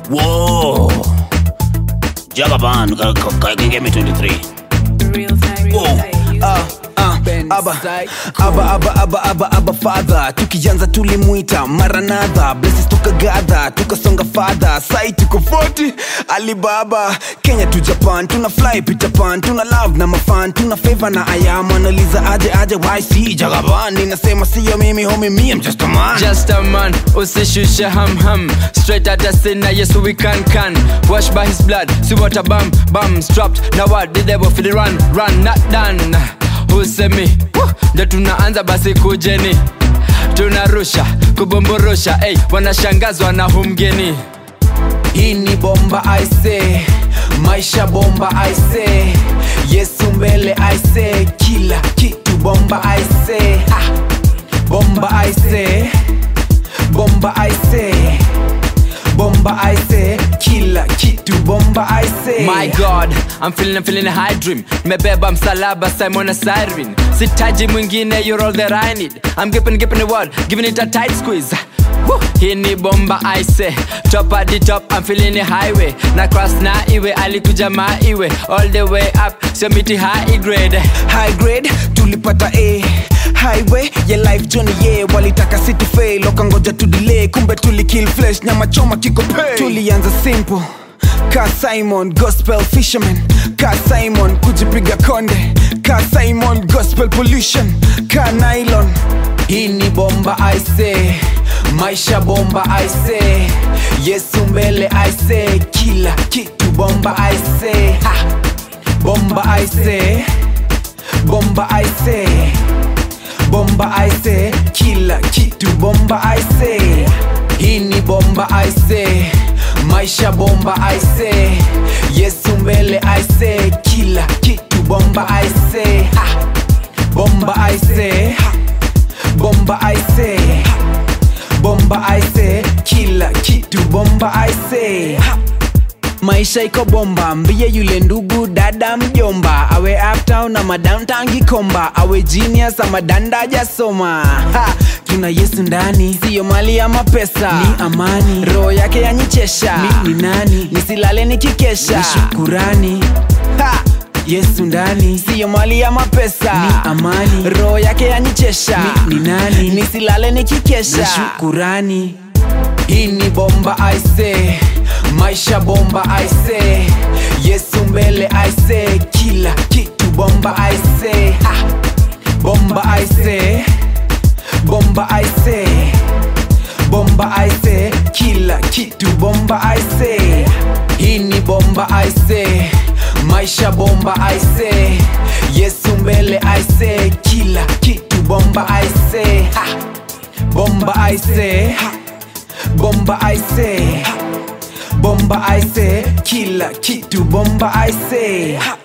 Whoa. Jagaban, ka- ka- ka- give me 23. Real time, real Whoa. time. Ah, ah, aba, aba, aba, aba, aba, aba, father tukianza tulimwita maranadha blesses tukagadha tukasonga fadha sai tuko 40 alibaba kenya tu japan tuna fly peter pan tuna love na mafan tuna favor na ayam analiza aje aje yc jagaban ninasema siyo mimi homi me I'm just a man Just a man, usishushe ham ham Straight at the sinner, yes we can can Washed by his blood, see what a bam bam Strapped, now what did they for the run run Not done, usemi Woo, Ndio tunaanza basi kujeni Tunarusha, kubomborosha Ey, wanashangazwa na humgeni hii ni bomba aise maisha bomba aise yesu mbele aise kila kitu bomba aise ha. bomba aise bomba aise bomba aise kila kitu bomba aise My God, I'm feeling, I'm feeling a high dream Nimebeba msalaba Simon na Siren Sitaji mwingine, you're all that I need I'm giving, giving the world, giving it a tight squeeze Woo! Hii ni bomba I say Top at the top, I'm feeling the highway Na cross na iwe, alikuja ma iwe All the way up, so miti high grade high grade tulipata a highway ya life journey ye walitaka city fail wakangoja tu delay kumbe tuli kill flesh nyama choma kiko pay tulianza simple ka simon gospel fisherman ka simon kujipiga konde ka simon gospel pollution ka nylon hii ni bomba aise maisha bomba aise yesu mbele aise kila kitu bomba aise ha! bomba aise bomba aise bomba aise kila kitu bomba aise hii ni bomba aise maisha bomba aise yesu mbele aise kila kitu bomba aise ha! bomba aise ha! bomba aise ha! bomba aise kila kitu bomba aise ha! maisha iko bomba mbie yule ndugu dada mjomba awe uptown ama downtown gikomba awe genius ama danda jasoma ha, tuna yesu ndani siyo mali ama pesa ni amani roho yake yanyichesha mi ni nani nisilale nikikesha ni shukurani ha, yesu ndani siyo mali ama pesa ni amani roho yake yanyichesha mi ni nani nisilale nikikesha ni shukurani hii ni bomba aise maisha bomba aise yesu mbele aise kila kitu bomba aise ha! bomba aise bomba aise bomba aise kila kitu bomba aise hii ni bomba aise maisha bomba aise yesu mbele aise kila kitu bomba aise ha! bomba aise ha! bomba aise ha! bomba aise kila kitu bomba aise ha!